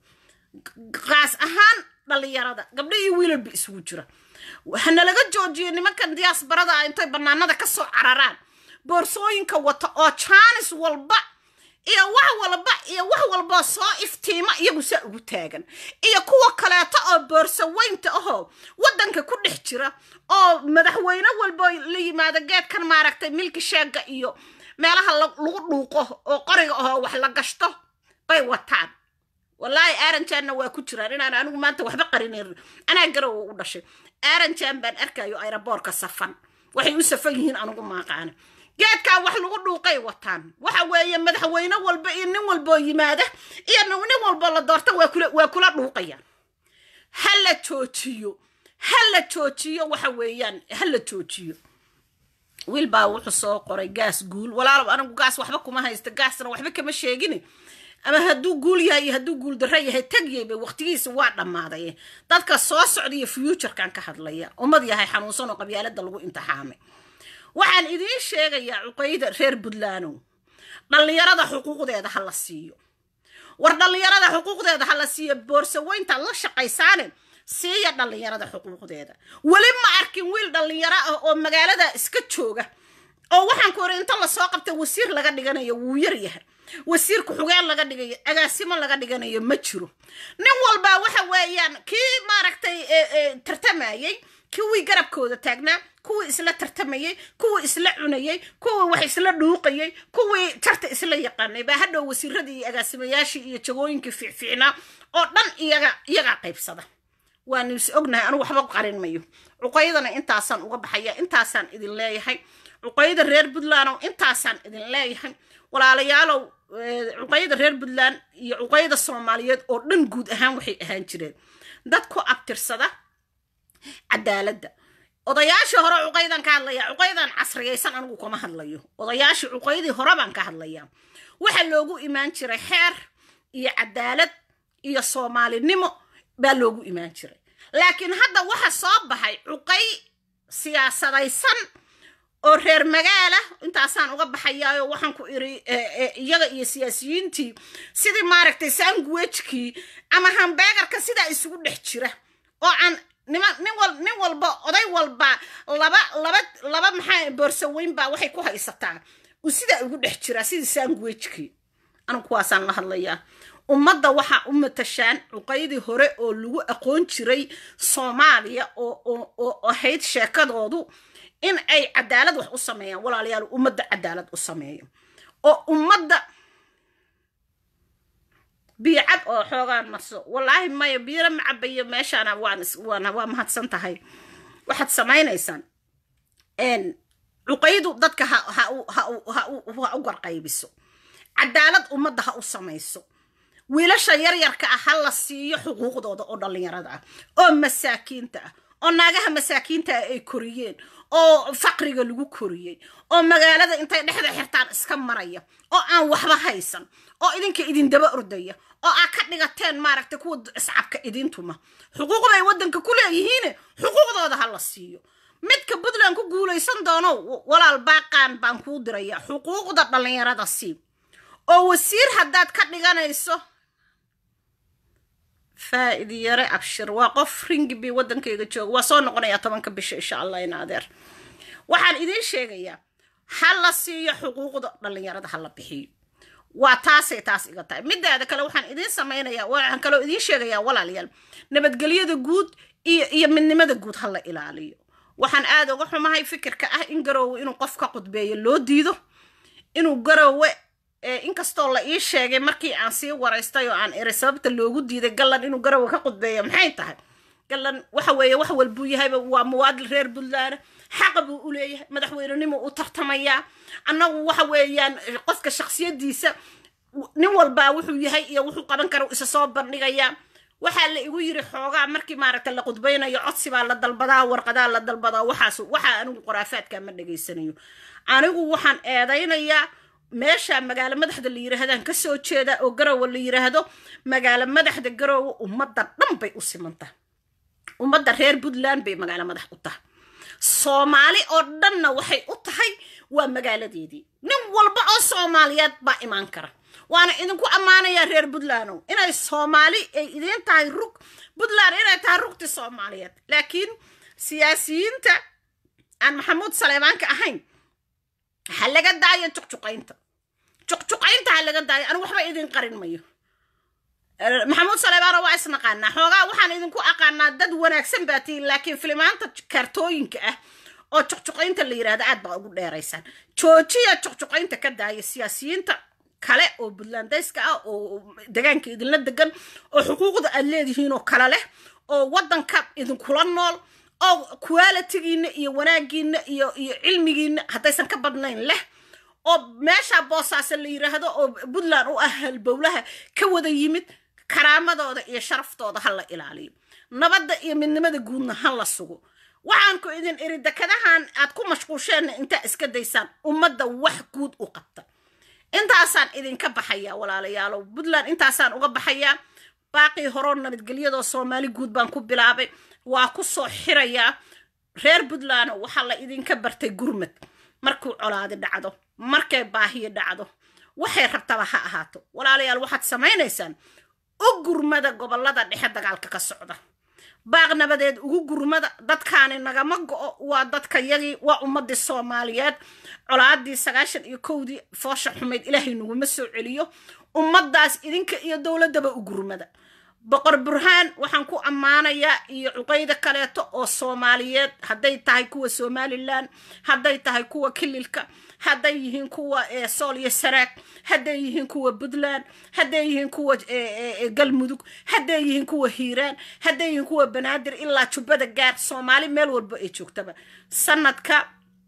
qaas ahaan dhallinyarada gabdho iyo wiilalba isugu jira hanalaga joojiyo nimankan diyaasbarada ah intay bannaanada ka soo cararaan boorsooyinka wata oo jaanis walba iyo wax walba iyo wax walboo soo iftiima iyagu saa ugu taagan iyo kuwa kaleeto oo boorsaweynta ahoo waddanka ku dhex jira oo madaxweyne walbo la yimaado geedkan maaragtay milki sheega iyo meelaha lagu dhuuqo oo qoriga ahoo wax la gashto bay wataan wallaahi aaranjaanna waa ku jiraan inaan anigu maanta waxba qarinayn anaa garowa u dhashay aaranjaan baan arkayo ayraboorka safan waxay u safan yihiin anigu maaqaana geedkaa wax lagu dhuuqay wataan waxa weeye madaxweyne walba iyo nin walboo yimaada iyo nin walboo la doorta waa kula dhuuqayaan ha la joojiyo ha la joojiyo waxa weeyaan ha la joojiyo wiil baa wuxuu soo qoray gaas guul walaalow anigu gaas waxba kuma haysta gaasna waxba kama sheegin ama hadduu guul yahay iyo hadduu guul darro yahay tagyayba waqtigiisa waa dhammaaday dadka soo socda iyo fuuturkan ka hadlaya ummad yahay xanuunsan oo qabyaalada lagu imtixaamay waxaan idiin sheegayaa cuqayda reer puntlandow dhallinyarada xuquuqdeeda ha la siiyo war dhallinyarada xuquuqdeeda ha la siiyo boorsaweyntaad la shaqaysaane siiya dhallinyarada xuquuqdeeda weli ma arkin wiil dhallinyaro ah oo magaalada iska jooga oo waxaan ku ori inta lasoo qabtay wasiir laga dhiganayo wuu yar yahay wasiir ku-xugeen laga dhigayo agaasimo laga dhiganayo ma jiro nin walbaa waxa weeyaan kii maaragtay tartamayey kuwii garabkooda taagnaa kuwii isla tartamayey kuwii isla cunayey kuwii wax isla dhuuqayey kuwii tarta isla yaqaanay baa hadhow wasiiradii iyo agaasimayaashii iyo jagooyinkii fiicfiicnaa oo dhan iyaga iyagaa qaybsada waanu is ognahay anigu waxba qarin mayo cuqaydana intaasaan uga baxaya intaasaan idin leeyahay cuqayda reer puntlandow intaasaan idin leeyahay walaalayaalow cuqayda reer puntland iyo cuqayda soomaaliyeed oo dhan guud ahaan waxay ahaan jireen dad ku abtirsada cadaaladda odayaashii hore cuqaydan ka hadlaya cuqaydan casriyaysan anigu kama hadlayo odayaashii cuqaydii hore baan ka hadlaya waxa loogu imaan jiray xeer iyo cadaalad iyo soomaalinimo baa loogu imaan jiray laakiin hadda waxa soo baxay cuqay siyaasadaysan oo reer magaala intaasaan uga baxayaayo waxaan ku iri iyaga iyo siyaasiyiintii sidii maaragtay sanguwejkii ama hambeegarka sidaa isugu dhex jira oo aan niman nin wal nin walba oday walba laba laba laba maxaa boorsaweyn baa waxay ku haysataa uu sidaa ugu dhex jiraa sidii sanguwejkii anigu kuwaasaan la hadlayaa ummadda waxaa u matashaan cuqaydii hore oo lagu aqoon jiray soomaaliya oo ahayd sheekadoodu in ay cadaalad wax u sameeyaan walaalayaal ummadda cadaalad u sameeyo oo ummadda biicad oo xoogaan marso wallaahi maya biiro ma cabayo meeshaana waan waa mahadsan tahay waxaad samaynaysaan cuqaydu dadka ha u garqaybiso cadaalad ummadda ha u samayso wiilasha yaryarka ah ha la siiyo xuquuqdooda oo dhallinyarada ah oo masaakiinta ah oo naagaha masaakiinta ah ay koriyeen oo faqriga lagu koriyey oo magaalada intay dhexda xirtaan iska maraya oo aan waxba haysan oo idinka idin daba ordaya oo aad ka dhigateen maaragtay kuwa iscabka idintuma xuquuqday waddanka ku leeyihiine xuquuqdooda ha la siiyo midka puntland ku guulaysan doono walaal baaqaan baan kuu diraya xuquuqda dhallinyarada sii oo wasiir haddaad ka dhiganayso faa'id yare abshir waa qof ringibi waddankayga jooga waa soo noqonayaa tobanka bisha insha allah in adeer waxaan idiin sheegayaa ha la siiyo xuquuqda dhallinyarada ha la bixiyo waa taasay taas iga tahay midaada kale waxaan idiin samaynayaa waxaan kaloo idiin sheegayaa walaalayaal nabadgelyada guud iyo iyo midnimada guud ha la ilaaliyo waxaan aada uga xumahay fikirka ah in garoowe inuu qof ka qudbeeyo loo diido inuu garoowe inkastoo la ii sheegay markii aan sii waraystay oo aan eri sababta loogu diiday gallan inuu garoowe ka qudbeeyo maxay tahay gallan waxa weeye wax walbuu yahayba waa muwaadil reer puntland xaqa buu u leeyahay madaxweynenimo u tartamayaa annagu waxa weeyaan qofka shaksiyadiisa nin walbaa wuxuu yahay iyo wuxuu qaban kara isa soo bandhigayaa waxaa la igu yiri xoogaa markii maaragta la qudbaynayo codsi baa la dalbadaa warqadaa la dalbadaa waxaas waxaa anigu qoraafaadka ma dhegaysanayo anigu waxaan eedaynayaa meesha magaalo madaxda la yiraahdaan kasoo jeeda oo garowe la yiraahdo magaalo madaxda garowe ummadda dhan bay u simantaha ummadda reer puntland bay magaalo madax u tahay soomaali oo dhanna waxay u tahay waa magaaladeedii nin walba oo soomaaliyeed baa imaan kara waana idinku ammaanayaa reer puntlandow inay soomaali ay idiin tahay rug puntland inay tahay rugti soomaaliyeed laakiin siyaasiyiinta aan maxamuud saleymaanka ahayn ha laga daayo juqjuqaynta juqjuqaynta ha laga daayo anigu waxba idin qarin mayo maxamuud saleymaano waa isnaqaanaa xoogaa waxaan idinku aqaanaa dad wanaagsan baa tihiin laakiin filimaanta kaartooyinka ah oo juqjuqaynta la yidhahdo aad baa ugu dheeraysaan joojiya juqjuqaynta ka daaya siyaasiyiinta kale oo puntlandayska ah oo degaanka idinla degan oo xuquuqda aad leedihiin oo kale leh oo waddanka idinkula nool oo qualitigiina iyo wanaagiina iyo iyo cilmigiina haddaysan ka badnayn leh oo meesha boosaase la yidhaahdo oo puntland u ah halbowlaha ka wada yimid karaamadooda iyo sharaftooda ha la ilaaliyo nabadda iyo midnimada guudna ha la sugo waxaan ku idin iri dekadahan aad ku mashquusheenna intaa iska daysaan ummadda wax guud u qabta intaasaan idinka baxayaa walaalayaalow puntland intaasaan uga baxayaa baaqii horoo nabadgelyadoo soomaali guud baan ku bilaabay waa ku soo xirayaa reer puntland waxaa la idinka bartay gurmad markuu colaadi dhacdo markay baahiyo dhacdo waxay rabtaba ha ahaato walaalayaal waxaad samaynaysaan u gurmada gobollada dhexe dagaalka ka socda baaq nabadeed ugu gurmada dadkaani nagama go-o waa dadka yagii waa ummadii soomaaliyeed colaadii sagaashan iyo kowdii foosha xumayd ilaahay naguma soo celiyo ummaddaas idinka iyo dowladdaba u gurmada boqor burhaan waxaan ku ammaanayaa iyo cuqayda kaleeto oo soomaaliyeed hadday tahay kuwa somalilan hadday tahay kuwa kililka hadday yihiin kuwa sool iyo saraag hadday yihiin kuwa puntland hadday yihiin kuwa galmudug hadday yihiin kuwa hiiraan hadday yihiin kuwa banaadir ilaa jubbada gaar soomaali meel walba ay joogtaba sanadka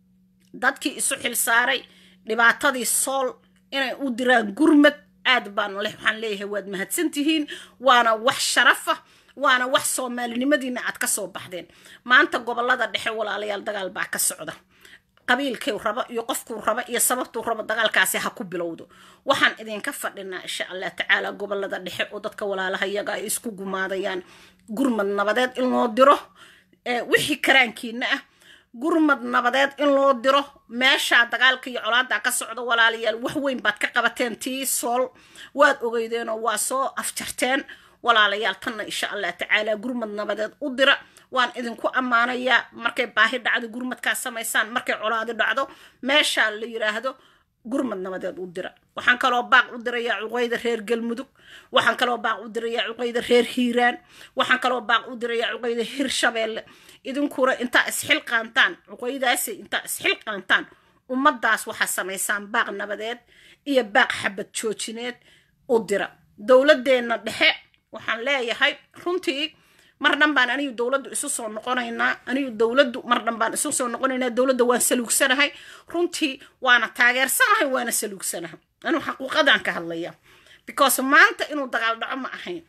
dadkii isu xilsaaray dhibaatadii sool inay u diraan gurmad aad baan leh waxaan leeyahay waad mahadsantihiin waana wax sharafa waana wax soomaalinimadiina aad ka soo baxdeen maanta gobollada dhexe walaalayaal dagaal baa ka socda qabiilkii raba iyo qofkuu raba iyo sababtuu raba dagaalkaasi ha ku bilowdo waxaan idinka fadhinaa insha allah tacaala gobollada dhexe oo dadka walaalaha iyaga ay isku gumaadayaan gurmad nabadeed in loo diro wixii karaankiina ah gurmad nabadeed in loo diro meeshaa dagaalka iyo colaada ka socda walaalayaal wax weyn baad ka qabateen tii sool waad ogeydeenoo waa soo afjarteen walaalayaal tanna insha allah tacaala gurmad nabadeed u dira waan idinku ammaanayaa markay baahi dhacdo gurmadkaas samaysaan markay colaadi dhacdo meeshaa la yidhaahdo gurmad nabadeed u dira waxaan kaloo baaq u dirayaa cuqayda reer galmudug waxaan kaloo baaq u dirayaa cuqayda reer hiiraan waxaan kaloo baaq u dirayaa cuqayda hirshabeelle idinkuna intaa isxil qaantaan cuqaydaasi intaa isxil qaantaan ummaddaas waxaa samaysaan baaq nabadeed iyo baaq xabad joojineed u dira dowladeenna dhexe waxaan leeyahay runtii mar dhan baan anigu dowladdu isu soo noqonaynaa anigu dowladdu mar dhan baan isu soo noqonaynaa dowladda waan saluugsanahay runtii waana taageersanahay waana saluugsanahay anuu xaquuqadaan ka hadlaya because maanta inuu dagaal dhaco ma ahayn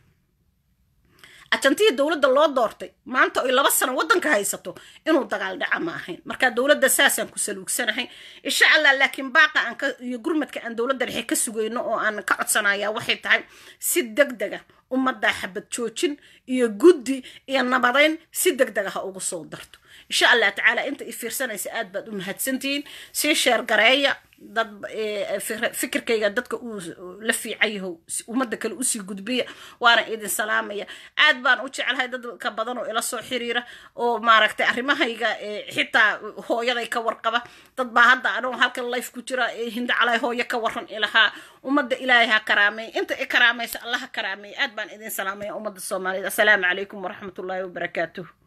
ajantihii dowladda loo doortay maanta oy laba sano waddanka haysato inuu dagaal dhaca ma ahayn marka dowladda saasaan ku saluugsanahay insha allah laakiin baaqa aan ka iyo gurmadka aan dowladda dhexe ka sugayno oo aan ka codsanaya waxay tahay si deg dega ummaddaa xabad joojin iyo guddi iyo nabadayn si deg dega ha ugu soo darto insha allah tacaala inta i fiirsanaysa aad baad u mahadsantihiin sii sheer gareeya dad fikirkayga dadka uu la fiican yaho ummadda kale usii gudbiya waana idin salaamaya aad baan u jecelahay dadka badan oo ila soo xiriira oo maaragtay arrimahayga xitaa hooyaday ka warqaba dad baa hadda anoo halkan life ku jira hinda calay hooyo ka waran ilahaa ummadda ilaahay ha karaameey inta i karaamaysa allah ha karaameey aad baan idin salaamaya ummadda soomaaliyeed assalaamu calaykum waraxmatullaahi wabarakaatuh